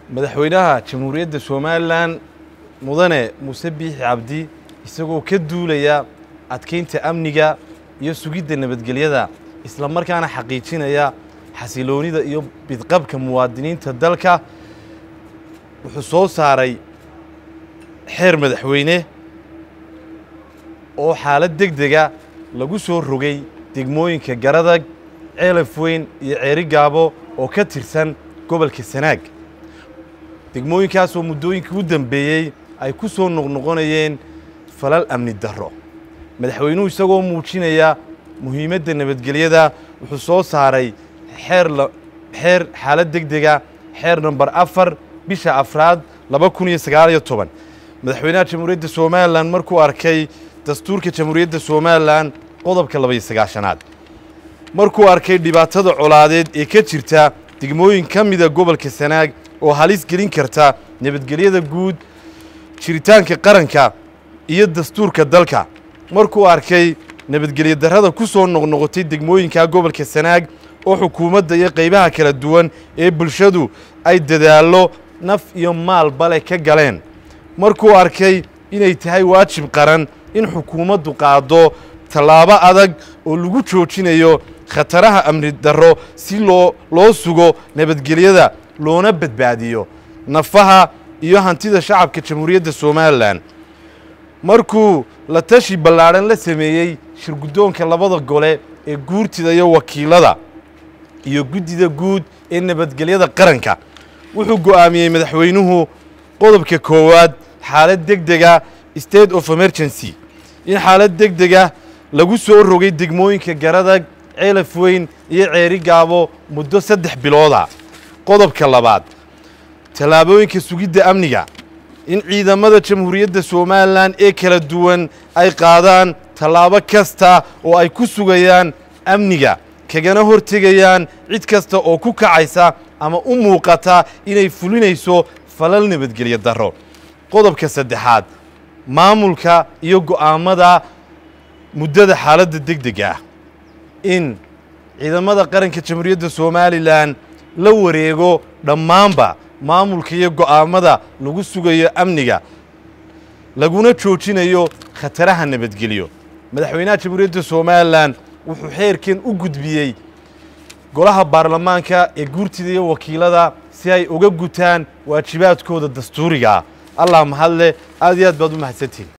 madaxweynaha jamhuuriyadda somalilan mudane muuse biixi cabdi isagoo ka duulaya adkaynta amniga iyo sugidda nabadgelyada isla markaana xaqiijinaya xasiloonida iyo bidqabka muwaadiniinta dalka wuxuu soo saaray xeer madaxweyne oo xaalad deg dega lagu soo rogay degmooyinka garadag ceelaf weyn iyo ceeri gaabo oo ka tirsan gobolka sanaag degmooyinkaasoo muddooyinkii u dambeeyey ay ku soo noqnoqonayeen falal amni darro madaxweynuhu isagoo muujinaya muhiimadda nabadgelyada wuxuu soo saaray xeer xeer xaalad deg dega xeer namber afar bisha afraad laba kun iyo sagaaliyo toban madaxweynaha jamhuuriyadda somalilan markuu arkay dastuurka jamhuuriyadda somalilan qodobka labaiyo sagaashanaad markuu arkay dhibaatada colaadeed ee ka jirta degmooyin ka mida gobolka sanaag oo halis gelin karta nabadgelyada guud jiritaanka qaranka iyo dastuurka dalka markuu arkay nabadgelyo darrada ku soo noqnoqotay degmooyinka gobolka sanaag oo xukuumadda iyo qaybaha kala duwan ee bulshadu ay dadaallo naf iyo maalbale ka galeen markuu arkay inay tahay waajib qaran in xukuumaddu qaado tallaabo adag oo lagu joojinayo khataraha amni darro si loo loo sugo nabadgelyada loona badbaadiyo nafaha iyo hantida shacabka jamhuuriyadda somalilan markuu la tashi ballaadhan la sameeyey shirguddoonka labada gole ee guurtida iyo wakiilada iyo guddida guud ee nabadgelyada qaranka wuxuu go'aamiyey madaxweynuhu qodobka koowaad xaalad deg dega state of emergency in xaalad deg dega lagu soo rogay degmooyinka garadag ceelaf weyn iyo ceeri gaabo muddo saddex bilooda qodobka labaad tallaabooyinka sugidda amniga in ciidamada jamhuuriyadda somalilan ee kala duwan ay qaadaan tallaabo kasta oo ay ku sugayaan amniga kagana hortegayaan cid kasta oo ku kacaysa ama u muuqata inay fulinayso falal nabadgelyo darro qodobka saddexaad maamulka iyo go'aammada muddada xaaladda deg deg ah in ciidamada qaranka jamhuuriyadda somalilan la wareego dhammaanba maamulka iyo go'aammada lagu sugayo amniga laguna joojinayo khataraha nabadgelyo madaxweynaha jamhuuriyadda somalilan wuxuu xeerkan u gudbiyey golaha baarlamaanka ee guurtida iyo wakiilada si ay uga gutaan waajibaadkooda dastuuriga ah allah mahadle aad iyo aad baad u mahadsantihin